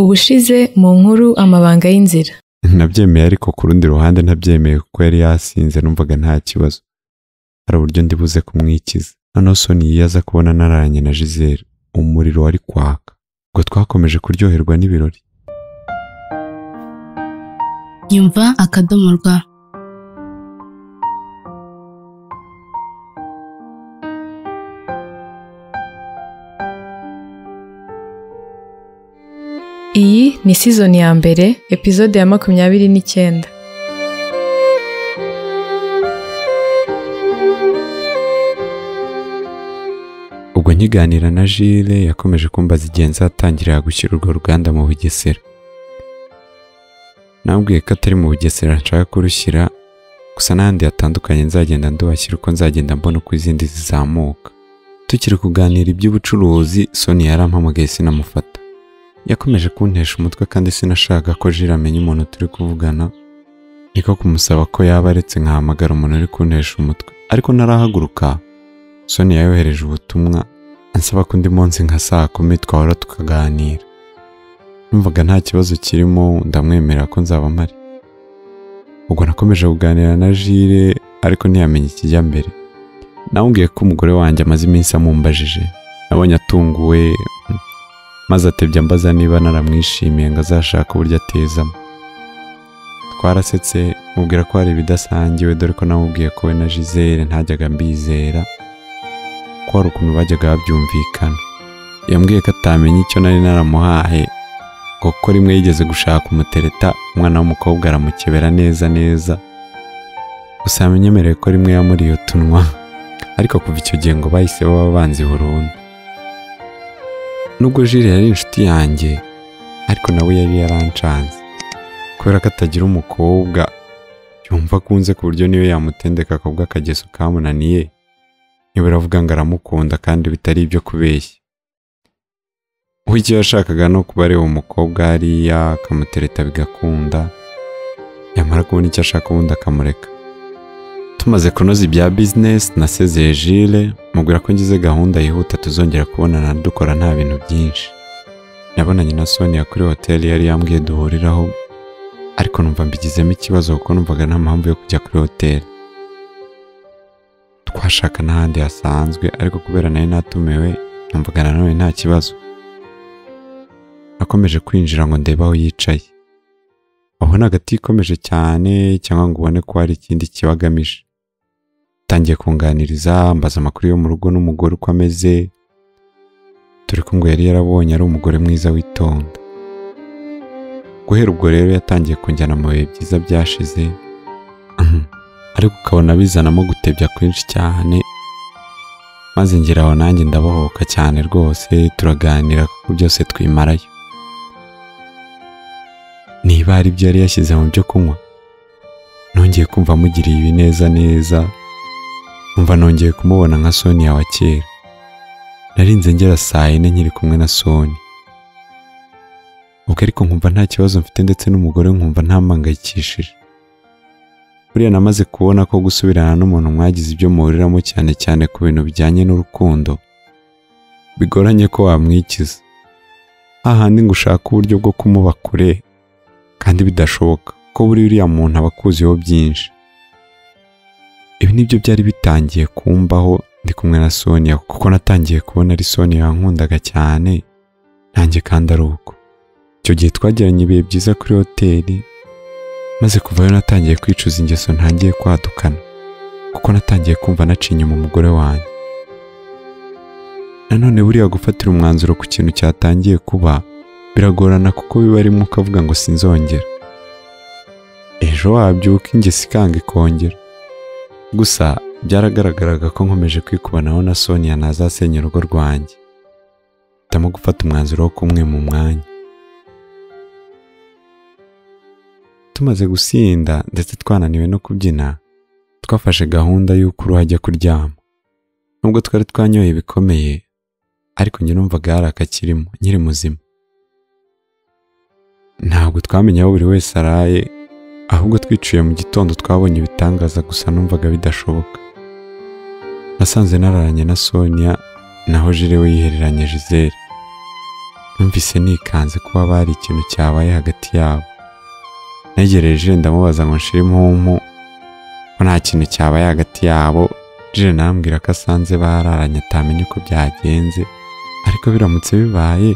ubushize mu nkuru amabanga y'inzira nabyemeye ariko ku rundi ruhande ntabyemeye kuko yari yasinze numvaga nta kibazo hari uburyo ndibuze kumwikiza noneho soni yiyaza kubona nararanye na jizere umuriro wari kwaka ubwo twakomeje kuryoherwa n'ibirori Nyumva akadomo rwa iyi ni sizoni ya mbere epizode ya makumyabiri n'icyenda ubwo nkiganira na jile yakomeje kumbaza igihe nzatangirira gushyira urwo ruganda mu bugesera nabwiye ko atari mu bugesera nshaka kurushyira gusa n'ahandi hatandukanye nzagenda nduhashyira uko nzagenda mbona uko izindi zizamuka tukiri kuganira iby'ubucuruzi soni yarampamagaye sinamufata yakomeje kuntesha umutwe kandi sinashaka ko jire amenya umuntu turi kuvugana niko kumusaba ko yaba aretse nkahamagara umuntu uri kuntesha umutwe ariko narahaguruka soni yohereje ubutumwa ansaba ko undi munsi nka saa kumi twahora tukaganira numvaga nta kibazo kirimo ndamwemerera ko nzaba mpari ubwo nakomeje kuganira na jire ariko ntiyamenye ikijya mbere namubwiye ko umugore wanjye amaze iminsi amumbajije nabonye atunguwe mm, maze atebya ambaza niba naramwishimiye ngo azashake uburyo atezamo twarasetse mubwira ko hari ibidasangiwe dore ko namubwiye ko we na jizere ntajyaga mbizera ko hari ukuntu bajyaga babyumvikana yambwiye ko atamenya icyo nari naramuhaye ngo ko rimwe yigeze gushaka umutereta umwana w'umukobwa aramukebera neza neza gusa yamenyemereye ko rimwe yamuriye utunwa ariko kuva icyo gihe ngo bahise baba abanzi burundu nubwo jire yari inshuti yanjye ariko nawe yari yarancanze kubera ko atagira umukobwa yumva akunze ku buryo niyo yamutendeka akabwa akageso kamunaniye ntibura avuga ngo aramukunda kandi bitari ibyo kubeshya we icyo yashakaga ni ukuba areba umukobwa hariya akamutereta bigakunda yamara kubona icyo ashaka ubundi akamureka tumaze kunoza ibya bizinesi nasezeye jile mubwira ko ngize gahunda yihuta tuzongera kubonana dukora nta bintu byinshi nabonanye na sonia kuri hoteli yari yambwiye duhuriraho ariko numva mbigizemo ikibazo kuko numvaga nta mpamvu yo kujya kuri hoteli twashaka n'ahandi hasanzwe ariko kubera nari natumiwe numvaga na none nta kibazo nakomeje kwinjira ngo ndebe aho yicaye aho ni agati ikomeje cyane cyangwa ngo ubone ko hari ikindi kiba agamije atangiye kunganiriza mbaza amakuru yo mu rugo n'umugore uko ameze dore ko ngo yari yarabonye ari umugore mwiza witonda guhera ubwo rero yatangiye kunjyana mu bihe byiza byashize ariko ukabona bizanamo gutebya kwinshi cyane maze ngera aho nanjye ndabohoka cyane rwose turaganira kuko byose twimarayo niba hari ibyo yari yashyize mu byo kunywa nongeye kumva amugiriye ibi neza neza umva nongeye kumubona nka sonia wa kera narinze ngera saa yine nkiri kumwe na soni ubwo ariko nkumva nta kibazo mfite ndetse n'umugore nkumva ntampangayikishije buriya namaze kubona ko gusubirana n'umuntu mwagize ibyo muhuriramo cyane cyane ku bintu bijyanye n'urukundo bigoranye ko wamwikiza hahandi ngo ushake uburyo bwo kumuba kure kandi bidashoboka ko buri uriya muntu aba akuziho byinshi ibi nibyo byari bitangiye kumbaho ndi kumwe na sonia kuko natangiye kubona ari sonia yankundaga cyane nanjye kandi ari uko icyo gihe twagiranye ibihe byiza kuri hoteli maze kuvayo natangiye kwicuza ingeso ntangiye kwadukana kuko natangiye kumva naciye inyuma umugore wanjye nanone buriya gufatira umwanzuro ku kintu cyatangiye kuba biragorana kuko biba arimo ukavuga ngo sinzongera ejo wabyuka ingesi ikanga ikongera gusa byaragaragaraga ko nkomeje kwikubanaho na sonia ntazasenya urugo rwanjye hitamo gufata umwanzuro wo kumwe mu mwanya tumaze gusinda ndetse twananiwe no kubyina twafashe gahunda y'uko uruhu ajya kuryama nubwo twari twanyoye bikomeye ariko njye numvaga hari akakirimo nkiri muzima ntabwo twamenye aho buri wese araye ahubwo twiciye mu gitondo twabonye ibitangaza gusa numvaga bidashoboka nasanze nararanye na sonia naho jire we yihereranye jizere numvise nikanze kuba haba hari ikintu cyabaye hagati yabo negereje ndamubaza ngo nshire impumpu ko nta kintu cyabaye hagati yabo jire nambwira ko asanze bararanye atamenye uko byagenze ariko biramutse bibaye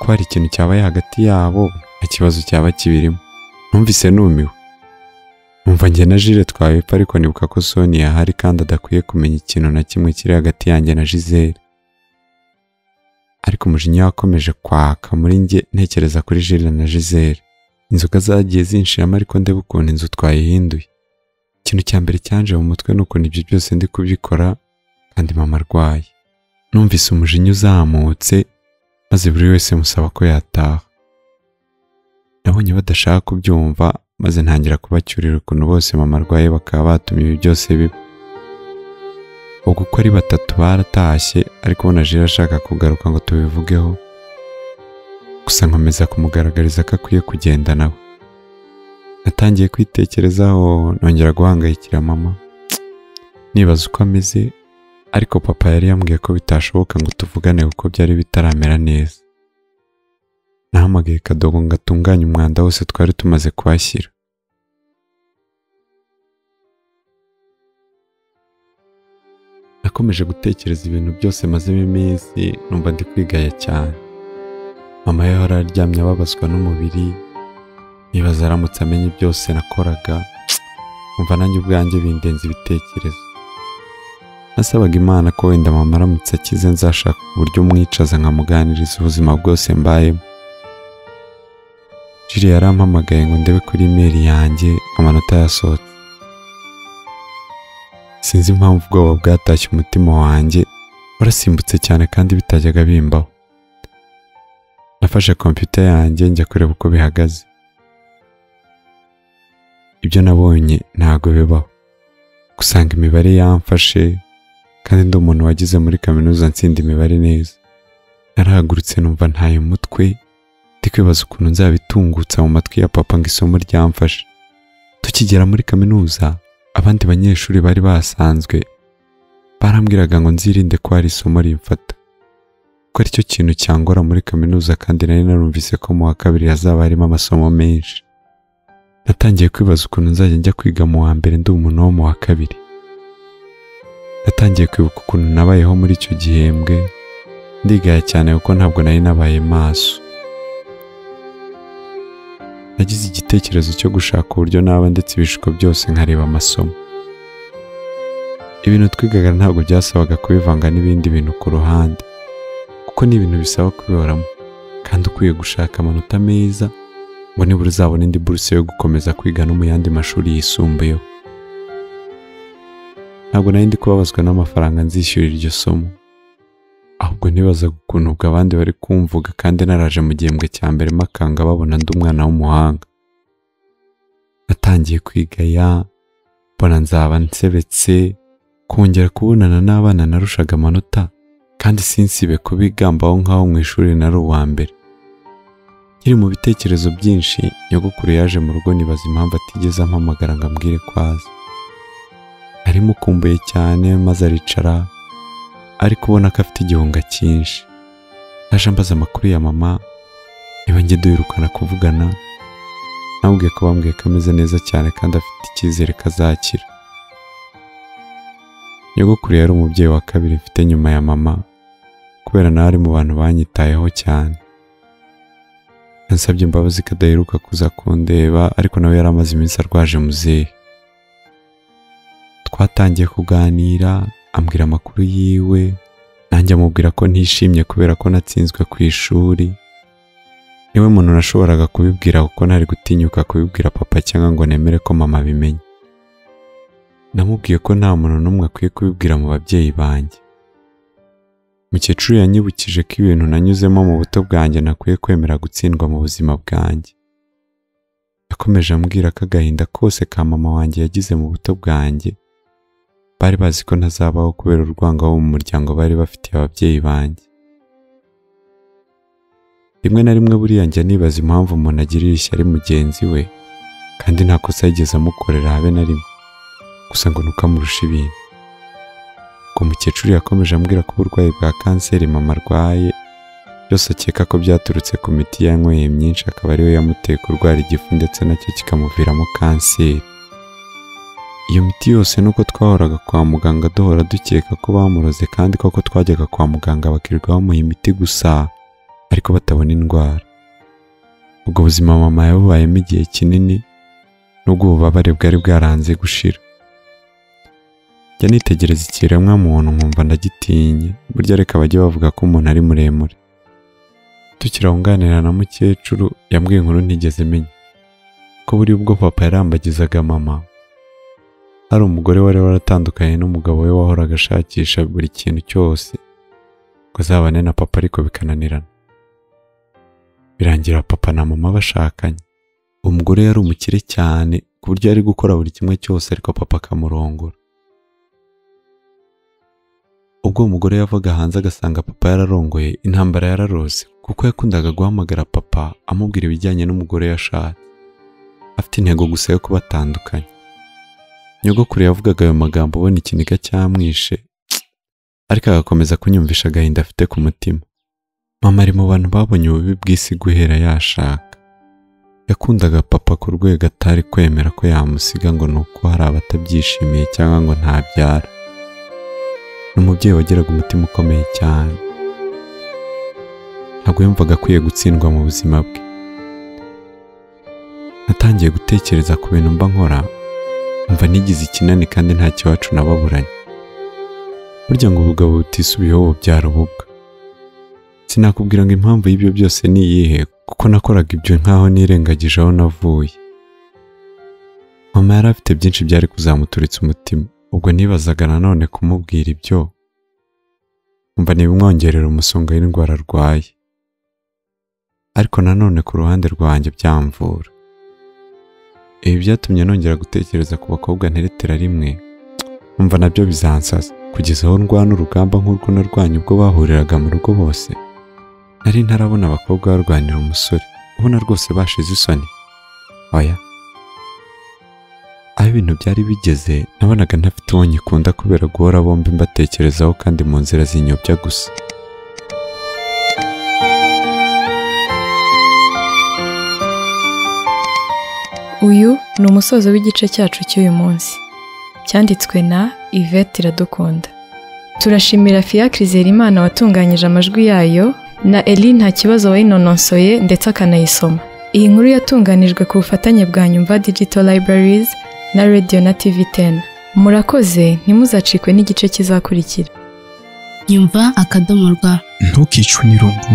ko hari ikintu cyabaye hagati yabo nta kibazo cyaba kibirimo numvise numiwe numva njye na jire twabepfa ariko nibuka ko soni yahari kandi adakwiye kumenya ikintu na kimwe kiri hagati yanjye na jizere ariko umujinya wakomeje kwaka muri njye ntekereza kuri jire na jizere inzoga zagiye zinshiramo ariko ndeba ukuntu inzu twayihinduye ikintu cya mbere cyanje mu mutwe ni ukuntu ibyo byose ndi kubikora kandi mama arwaye numvise umujinya uzamutse maze buri wese musaba ko yataha nabonye badashaka kubyumva maze ntangira kubacyurira ukuntu bose mama arwaye bakaba batuma ibi byose biba ubwo uko ari batatu baratashye ariko ubona jire ashaka kugaruka ngo tubivugeho gusa nkomeza kumugaragariza ko akwiye kugenda nawe natangiye kwitekerezaho nongera guhangayikira mama nibaza uko ameze ariko papa yari yambwiye ko bitashoboka ngo tuvugane kuko byari bitaramera neza nahamagaye kadogo ngo atunganye umwanda wose twari tumaze kuhashyira nakomeje gutekereza ibintu byose mazemo iminsi numva ndi kwigaya cyane mama yahora aryamye ababazwa n'umubiri nibaza aramutse amenye byose nakoraga umva nanjye ubwanjye bindenza ibitekerezo nasabaga imana ko wenda mama aramutse akize nzashaka uburyo umwicaza nkamuganiriza ubuzima bwose mbayemo jiri yarampamagaye ngo ndebe kuri imeri yanjye amanota yasohotse sinzi impamvu ubwoba bwatashye umutima wanjye warasimbutse cyane kandi bitajyaga bimbaho nafashe kompiyuta yanjye njya kureba uko bihagaze ibyo nabonye ntabwo bibaho gusanga imibare yamfashe kandi ndi umuntu wagize muri kaminuza ntsinda imibare neza narahagurutse numva ntaye umutwe ndi kwibaza ukuntu nzabitungutsa mu matwi ya papa ngo isomo ryamfashe tukigera muri kaminuza abandi banyeshuri bari basanzwe barambwiraga ngo nzirinde ko hari isomo rimfata ko aricyo kintu cyangora muri kaminuza kandi nari narumvise ko mu wa kabiri hazaba harimo amasomo menshi natangiye kwibaza ukuntu nzajya njya kwiga mu wa mbere ndi umuntu wo mu wa kabiri natangiye kwibuka ukuntu nabayeho muri icyo gihembwe ndigaya cyane kuko ntabwo nari nabaye maso nagize igitekerezo cyo gushaka uburyo naba ndetse ibishuko byose nkareba amasomo ibintu twigaga ntabwo byasabaga kubivanga n'ibindi bintu ku ruhande kuko ni ibintu bisaba kubihoramo kandi ukwiye gushaka amanota meza ngo nibura uzabona indi buruse yo gukomeza kwiga no mu yandi mashuri yisumbuyeho ntabwo nari ndi kubabazwa n'amafaranga nzishyura iryo somo ahubwo ntibazaga ukuntu ubwo abandi bari kumvuga kandi naraje mu gihembwe cya mbere makanga babona ndi umwana w'umuhanga natangiye kwigaya mbona nzaba nsebetse kongera kubonana n'abana narushaga amanota kandi sinsibe kubigambaho nk'aho mu ishuri nari uwa mbere nkiri mu bitekerezo byinshi nyogokuru yaje mu rugo nibaza impamvu atigeze ampamagara ngo ambwire ko aza arimukumbuye cyane maze aricara ariko ubona ko afite igihunga cyinshi naje mbaza amakuru ya mama niba njye duherukana kuvugana nabwiye ko bambwiye ko ameze neza cyane kandi afite icyizere ko azakira nyogokuru yari umubyeyi wa kabiri mfite nyuma ya mama kubera nawe ari mu bantu banyitayeho cyane yansabye imbabazi ko adaheruka kuza kundeba ariko nawe yari amaze iminsi arwaje muzehe twatangiye kuganira ambwira amakuru yiwe nanjye amubwira ko ntishimye kubera ko natsinzwe ku ishuri niwe muntu nashoboraga kubibwira kuko ntari gutinyuka kubibwira papa cyangwa ngo nemere ko mama abimenye namubwiye ko nta muntu n'umwe akwiye kubibwira mu babyeyi banjye mukecuru yanyibukije ko ibintu nanyuzemo mu buto bwanjye nakwiye kwemera gutsindwa mu buzima bwanjye yakomeje ambwira ko agahinda kose ka mama wanjye yagize mu buto bwanjye bari bazi ko ntazabaho kubera urwango wo mu muryango bari bafitiye ababyeyi banjye rimwe na rimwe buriya njya nibaza impamvu umuntu agirira ishyari mugenzi we kandi nta kosa yigeze amukorera habe na rimwe gusa ngo ntukamurushe ibintu ubwo mukecuru yakomeje ambwira ko uburwayi bwa kanseri mama arwaye byose akeka ko byaturutse ku miti yanyweye myinshi akaba ariyo yamuteye kurwara igifu ndetse nacyo kikamuviramo kanseri iyo miti yose nuko twahoraga kwa muganga duhora dukeka ko bamuroze kandi koko twajyaga kwa muganga bakirirwa bamuha imiti gusa ariko batabona indwara ubwo buzima mama yabubayemo igihe kinini nubwo ububabare bwari bwaranze gushira njya nitegereza ikiremwa muntu nkumva ndagitinye burya reka bajye bavuga ko umuntu ari muremure tukirahunganira na mukecuru yambwiye inkuru ntigeze menya ko buri ubwo papa yarambagizaga mama hari umugore wari waratandukanye n'umugabo we wahoraga ashakisha buri kintu cyose ngo azabane na papa ariko bikananirana birangira papa na mama bashakanye umugore yari umukire cyane ku buryo yari gukora buri kimwe cyose ariko papa akamurongora ubwo uwo mugore yavaga hanze agasanga papa yararongoye intambara yararose kuko yakundaga guhamagara papa amubwira ibijyanye n'umugore yashatse afite intego gusa yo kubatandukanya nyogokuru yavugaga ayo magambo ubona ikiniga cyamwishe ariko agakomeza kunyumvisha agahinda afite ku mutima mama ari mu bantu babonye ububi bw'isi guhera yashaka yakundaga papa ku rwego atari kwemera ko yamusiga ngo ni uko hari abatabyishimiye cyangwa ngo ntabyara ni umubyeyi wagiraga umutima ukomeye cyane ntabwo yumvaga akwiye gutsindwa mu buzima bwe natangiye gutekereza ku bintu mba nkora mva nigize ikinani kandi nta kiwacu nababuranye burya ngo ubugabo butisubiyeho bubyara ububwa sinakubwira ngo impamvu y'ibyo byose ni iyihe kuko nakoraga ibyo nkaho nirengagije aho navuye mama yari afite byinshi byari kuzamuturitsa umutima ubwo nibazaga nanone kumubwira ibyo mva ntibimwongerera umusonga w'indwara arwaye ariko nanone ku ruhande rwanjye byamvura ibi byatumye nongera gutekereza ku bakobwa nteretera rimwe mva nabyo bizansaza kugeza aho ndwana urugamba nk'urwo narwanye ubwo bahuriraga mu rugo bose nari ntarabona abakobwa barwanira umusore ubona rwose bashize isoni oya aho ibintu byari bigeze nabonaga ntafite uwo nyikunda kubera guhora bombi mbatekerezaho kandi mu nzira zinyobya gusa Uyu ni umusozo w'igice cyacu cy'uyu munsi. Cyanditswe na Yvette Iradukunda. Turashimira Fiacre Zerimana watunganyije amajwi yayo na Eli nta kibazo wayinononsoye ndetse akanayisoma. Iyi nkuru yatunganijwe ku bufatanye bwa Nyumva Digital Libraries na Radio na TV 10. Murakoze ntimuzacikwe n'igice kizakurikira. nyumva akadomo rwa ntukicwe n'irungu